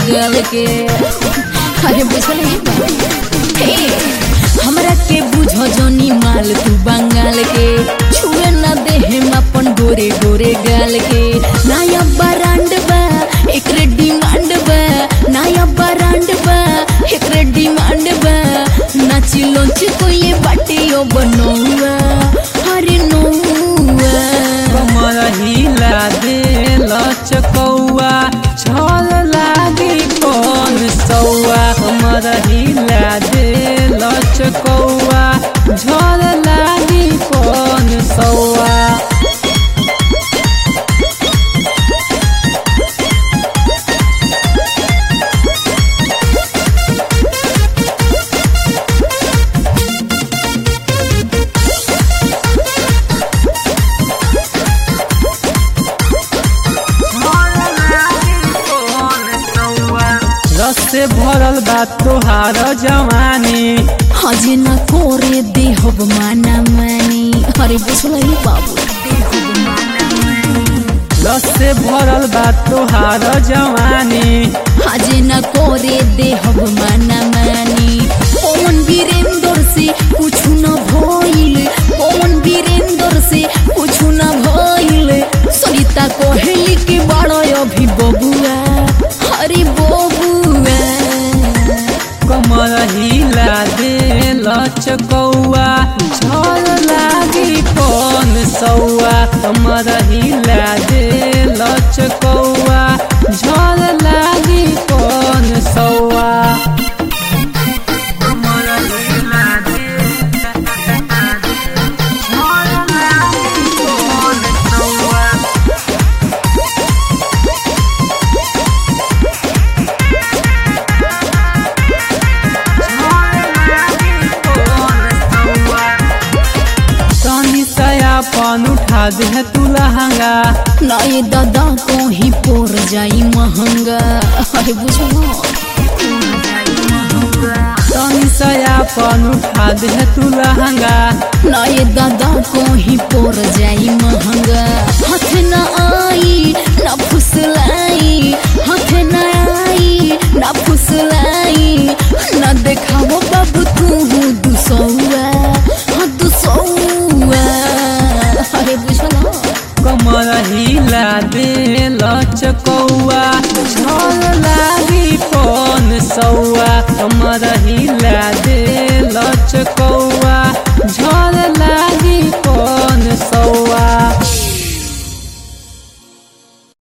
गाल के अरे बुझल ही बा हे, हमरा के बुझो जनी माल तू बंगाल के छुए न दे हम अपन गोरे गोरे गाल के नया ब्रांड बा एकरे डिमांड बा नया ब्रांड बा एकरे डिमांड बा नाची लोच को ये बाटे ओ बनौआ अरे नौआ कमर हिला दे लचकौआ छल लागी कौन सौआ कमर हिला दे लचकौआ झल लागी कौन सौआ रस से भरल बा तोहार जवानी हजे न कोरे देहब माना मानी अरे बुझल बाबू देहब माना मानी रस से भरल बा तोहार जवानी हजे न कोरे देहब माना मानी पवन वीरेंद्र से कुछ न भइल पवन वीरेंद्र से कुछ न भइल सरिता कोहली के बड़ा अभी बबुआ अरे बबुआ कमर हिला दे लचकौआ झल लागी कौन सौआ कमर हिला दे लचकौआ झल लागी कौन सौआ कमर हिला दे झल लागी कौन सौआ तनी सयापन उठा दे तू लहंगा नए दादा को ही पोर जाई महंगा अरे बुझो तनी सयापन उठा दे तू लहंगा नए दादा को ही पोर जाई महंगा हाथ न आई न फुसलाई हाथ न आई न फुसलाई न देखाओ बाबू तू दुसौआ हाँ दुसौआ अरे बुझल कमर हिला दे लचकौ